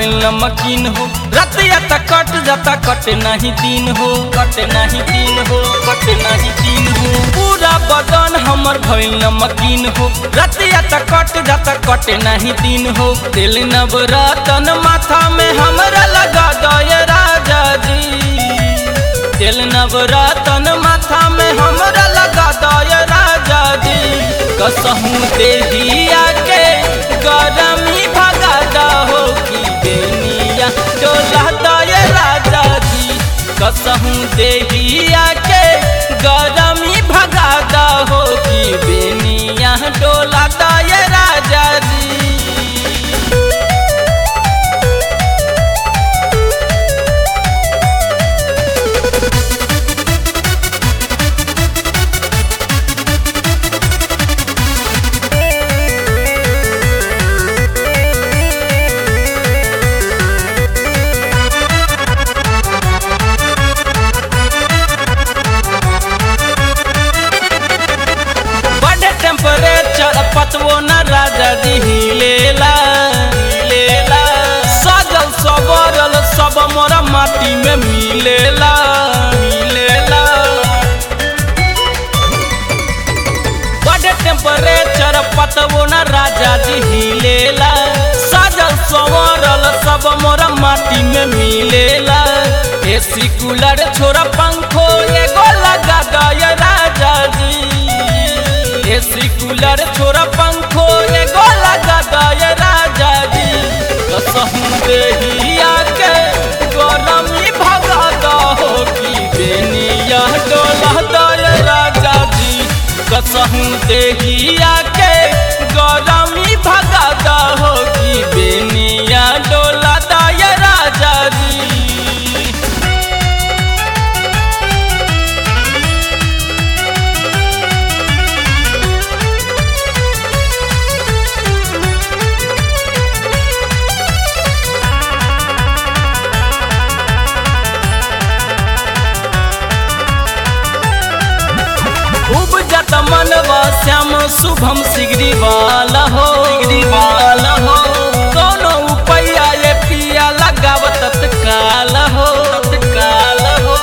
भइल नमकीन हो रतिया त कट जाता कट नहीं दिन हो कट नहीं दिन हो कट नहीं दिन हो पूरा बदन हमर भइल नमकीन हो रतिया त कट जाता कट नहीं दिन हो दिल नवरतन माथा में हमरा लगा दय राजा जी दिल नवरतन माथा में हमरा लगा दय राजा जी कसहूँ देहिया के गरमी भगा दहो की बेनिया डोला दय राजा जी कसहूँ देहिया के गरमी भगा दहो की बेनिया डोला दय राजा जी बढ़े टेम्परेचर पतवो न राजा जी हिलेला हिलेला सजल सबरल सब मोरा माटी में मिलेला मिलेला बढ़े टेम्परेचर पतवो न राजा जी हिलेला सजल सबरल सब मोरा माटी में मिलेला एसी कूलर छोरा पंखो एगो लगा दय राजा जी एसी कूलर छोरा पंखो एगो लगा दय राजा जी कसहूँ देहिया के गरमी भगा दहो की बेनिया डोला दय राजा जी कसहूँ देहिया के गरमी भगा दहो की बेनिया डोला दय राजा जी खूब जत मनवा श्याम शुभम सिगरी वाला हो सिगरी वाला हो दोनों उपैया ये पिया लगाव तत्काल हो तत्काल हो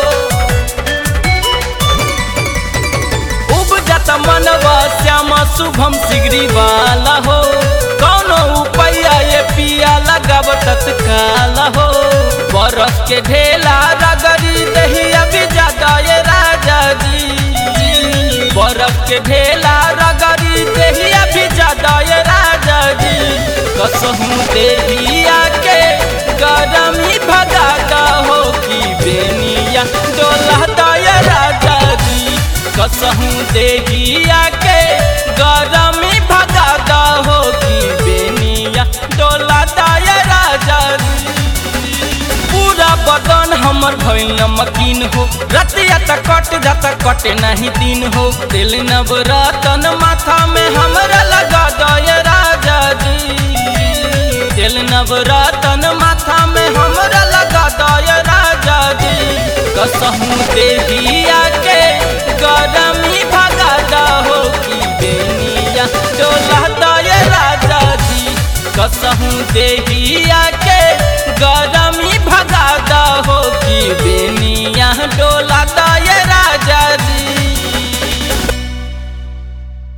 खूब जत मनवा श्याम शुभम सिगरी वाला हो दोनों उपैया ये पिया लगाव तत्काल हो बरस के ढेला रगड़ी दहिया भी ज्यादा ये राजा जी बरफ के ढेला रगड़ी देहिया भी ज्यादा ये राजा जी कसहूँ देहिया के गरमी भगा दहो की बेनिया डोला दय राजा जी कसहूँ देहिया के गरमी भगा दहो की बेनिया डोला दय राजा जी पूरा बदन हमर भइल नमकीन हो रतिया त कट जाता कट नहीं दिन हो दिल नवरतन माथा में हमरा लगा दय राजा जी दिल नवरतन माथा में हमरा लगा दय राजा जी कसहूँ देहिया के गरमी भगा दहो की बेनिया डोला दय राजा जी कसहूँ देहिया के गरमी भगा दहो की बेनिया डोला